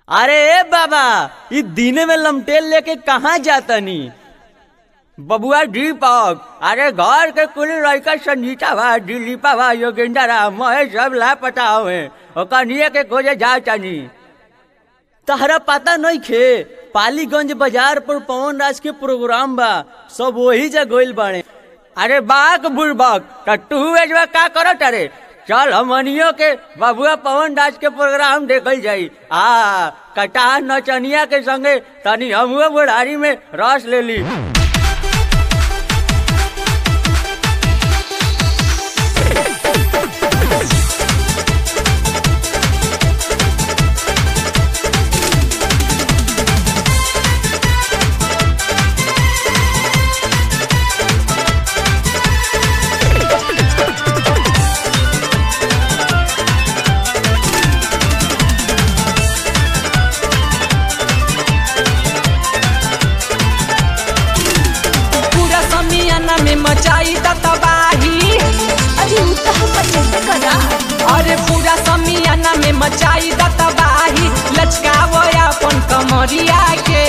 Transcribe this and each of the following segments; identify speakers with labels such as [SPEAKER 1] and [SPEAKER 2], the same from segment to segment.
[SPEAKER 1] अरे ए बाबा ई दिने में लमटेल लेके कहाँ जातनी बबुआ दीपक अरे घर के कुल लड़का संजीता बा दिलीपा बा योगेंद्र राम महेश सब लापता हुए ओकर निये के खोजे जातनी तहरा पता नहीं खे पालीगंज बाजार पर पवन राज के प्रोग्राम बा सब वही जगह गइल बाड़े अरे बाक बुड़बक त तू एजवा का करत अरे चल हमनियो के बबुआ पवन राज के प्रोग्राम देखल जाई आ कटाह नचनिया के संगे तनी हमुआ बुढ़ारी में रस ले ली
[SPEAKER 2] पूरा समियाना में मचाई द तबाही
[SPEAKER 3] अरे उ तो हम कैसे करा
[SPEAKER 2] अरे पूरा समियाना में मचाई द तबाही लचकावो अपन कमरिया के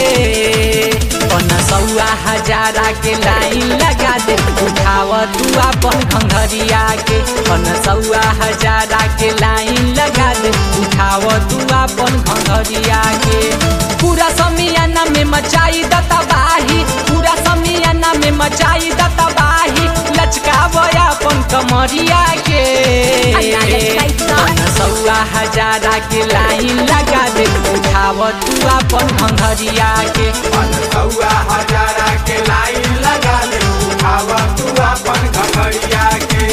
[SPEAKER 2] सौआ हजारा के लाइन लगा दे उठाव तू अपन घंघरिया के सौआ हजारा के लाइन लगा दे उठाव तू अपन घंघरिया के पूरा समियाना में मचाई द तबाही पूरा समियाना में मचाई द तबाही लचकाव अपन कमरिया के
[SPEAKER 3] अन्ना लचकाई त।
[SPEAKER 2] सौआ हजारा के लाइन लगा दे उठाव तू अपन घंघरिया के
[SPEAKER 4] सौआ हजारा के लाइन लगा ले उठावा तू अपन घमरिया के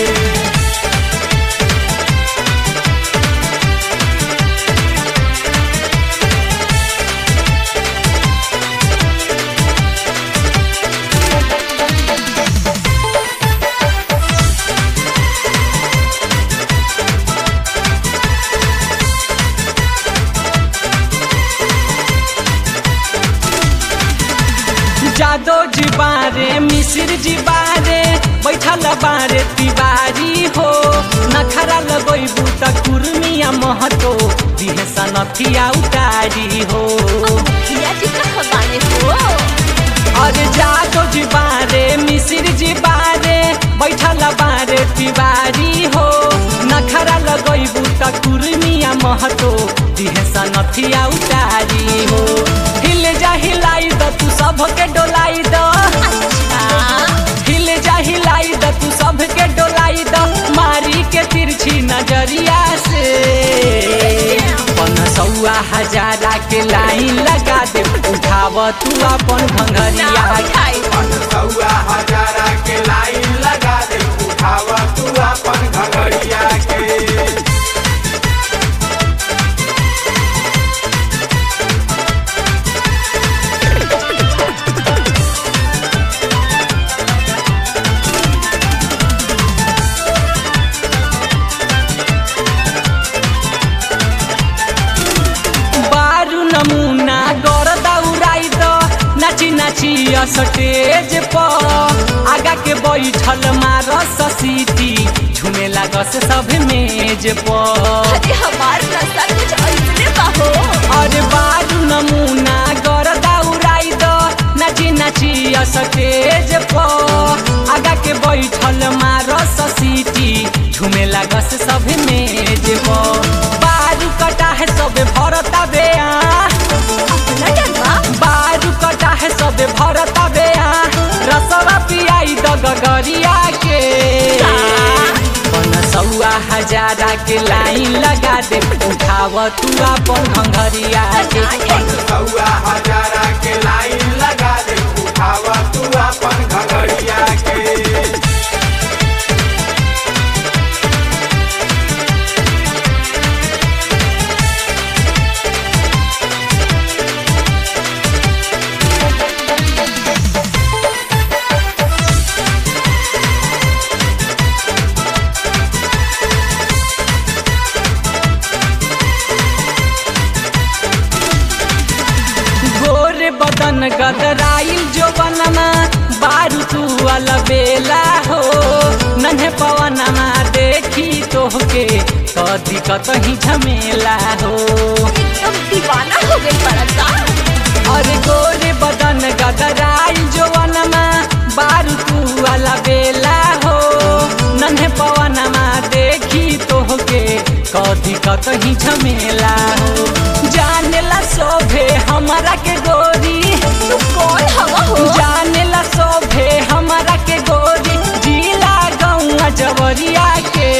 [SPEAKER 2] जादो जी बारे मिसिर जी बारे बैठल बारे तिवारी हो नखरा लगैबू त कुर्मिया महतो दिहे सनथिया उतारी हो
[SPEAKER 3] मुखिया जी कहाँ बाने हो
[SPEAKER 2] अरे जादो जी बारे मिसिर जी बारे बैठल बारे तिवारी हो नखरा लगैबू त कुर्मिया महतो दिहे सनथिया उतारी हो हिल जा हिलाई द तू सबके डोलाई द
[SPEAKER 3] अच्छा
[SPEAKER 2] हिल जा हिलाई द तू सबके डोलाई द मारी के तिरछी नजरिया से पन सौआ हजारा के लाइन लगा दे उठाव तू अपन घंघरिया के।
[SPEAKER 4] सौआ हजारा के लाइन लगा ले उठावा तू अपन घमरिया के
[SPEAKER 2] बारू नमूना कर दौड़ाई द नाची नाची स्टेज पर आगा के बैठल मार सीटी झूमे लागस सब मेज पर
[SPEAKER 3] अरे हमार रास्ता कुछ ऐसे बा हो
[SPEAKER 2] अरे बारू नमूना कर दौड़ाई द नाची नाची स्टेज पर आगा के बैठल मार सीटी झूमे लागस सब मेज पर बारू कटा है सब भरता बेआ
[SPEAKER 3] अपना डरवा
[SPEAKER 2] बारू कटा है सब भरता बेआ रसवा पियाई द गगरिया के पन सौआ हजारा के लाइन लगा दे उठाव तू अपन घंघरिया के
[SPEAKER 4] सौआ हजारा के लाइन लगा ले उठावा तू अपन घमरिया के
[SPEAKER 2] गोर बदन गदराइल जो बनना बारू तू अलबेला हो नन्हे पवनमा देखी तोहके तो दिक्कत ही झमेला हो
[SPEAKER 3] एकदम दीवाना
[SPEAKER 2] कतही झमेला हो जानेला शोभे हमारा के गोरी
[SPEAKER 3] तू कौन हवा हो
[SPEAKER 2] जानेला शोभे हमारा के गोरी जिला गौआ जवरिया के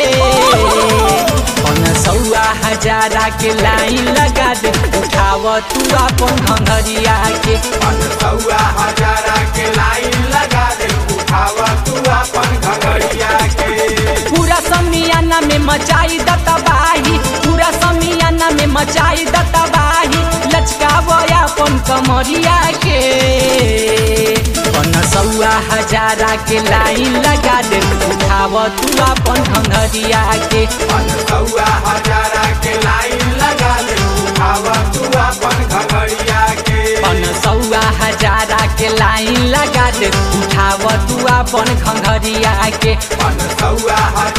[SPEAKER 2] पन सौआ हजारा के लाइन लगा दे उठाव तू अपन घंघरिया के
[SPEAKER 4] पन सौआ हजारा के लाइन लगा दे उठाव तू अपन घंघरिया के
[SPEAKER 2] पूरा समियाना में मचाई दतबाही पूरा समियाना में मचाई दतबाही लचकाव अपन कमरिया के पन सौआ हजारा के लाइन लगा दे उठाव तू अपन घंघरिया के
[SPEAKER 4] पन सौआ हजारा के लाइन लगा दे उठाव तू अपन घंघरिया के
[SPEAKER 2] पन सौआ हजारा के लाइन लगा दे उठाव तू अपन घंघरिया के
[SPEAKER 4] पन सौआ हजारा